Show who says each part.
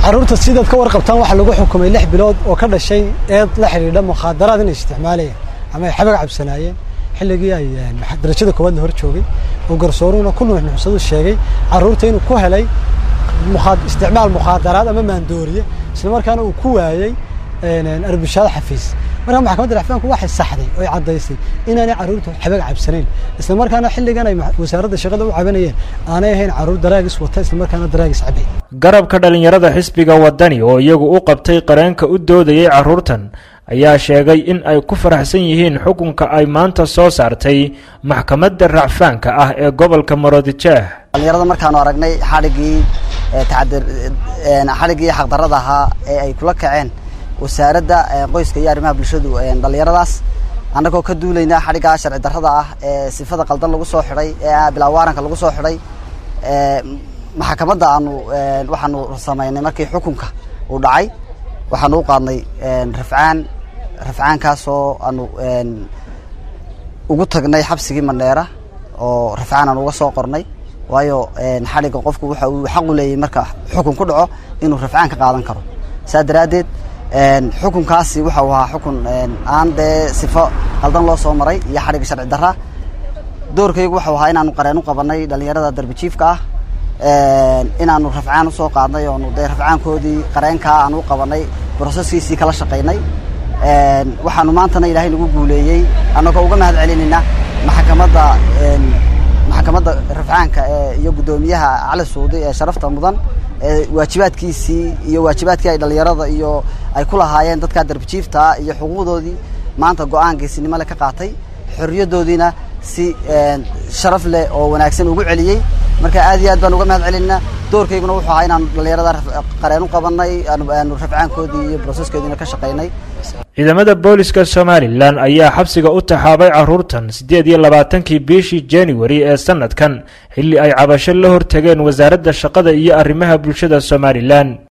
Speaker 1: carruurta sidaad ka warqabtaan waxaa lagu xukumay lix bilood oo ka dhashay eed la xidhiidha mukhaadaraad inay isticmaalayeen ama ay xabag cabsanaayeen xilligii ay darajada koowaad la hor joogay oo garsooruhuna ku nuuxnuuxsadu sheegay carruurta inuu ku helay isticmaal mukhaadaraad ama maandooriye isla markaana uu ku waayey arbishaad xafiis markaa maxkamadda racfaanku waxay saxday oo ay caddaysay inaanay carruurtu xabag cabsanayn isla markaana xilligan ay wasaaradda shaqada u cabanayeen aanay ahayn carruur daraagis wata isla markaana daraagis cabay
Speaker 2: garabka dhallinyarada xisbiga wadani oo iyagu u qabtay qareenka u doodayay carruurtan ayaa sheegay in ay ku faraxsan yihiin xukunka ay maanta soo saartay maxkamadda racfaanka ah ee gobolka maroodijeeh
Speaker 3: dhallinyarada markaanu aragnay xadhiggii xadhiggii xaqdarrada ahaa ee ay kula kaceen wasaaradda qoyska iyo arrimaha bulshadu dhallinyaradaas annagoo ka duulaynaa xadhiggaa sharci darrada ah ee sifada qaldan lagu soo xidhay ee bilaa waaranka lagu soo xidhay maxkamadda aanu waxaanu samaynay markii xukunka uu dhacay waxaanu u qaadnay rafcaan rafcaankaasoo aanu ugu tagnay xabsigii mandheera oo rafcaan aan uga soo qornay waayo xadhigga qofku waxa uu xaqu leeyahy marka xukun ku dhaco inuu rafcaan ka qaadan karo saa daraaddeed xukunkaasi waxau ahaa xukun aan dee sifo qaldan loo soo maray iyo xadhigga sharci darra doorkaygu waxau ahaa inaanu qareen u qabanay dhallinyarada darbijiifka ah inaanu rafcaan usoo qaadnay oonu dee rafcaankoodii qareenkaa aan u qabanay broseskiisii kala shaqaynay waxaanu maantana ilaahay nagu guuleeyey annagoo uga mahad celinayna maxkamadda maxkamadda rafcaanka iyo guddoomiyaha cali suudi ee sharafta mudan waajibaadkiisii iyo waajibaadkii ay dhallinyarada iyo ay ku lahaayeen dadkaa darbijiiftaa iyo xuquuqdoodii maanta go-aan geesinimo le ka qaatay xorriyaddoodiina si sharaf leh oo wanaagsan ugu celiyey marka aad iyo aad baan uga mahad celinaa doorkayguna wuxuu ahaa inaanu dhallinyarada qareen u qabanay aanu rafcaankoodii iyo broseskoodiina ka shaqaynay
Speaker 2: ciidamada booliska somalilan ayaa xabsiga u taxaabay carruurtan siddeed iyo labaatankii bishii januari ee sanadkan xilli ay cabasho la hortageen wasaaradda shaqada iyo arrimaha bulshada somalilan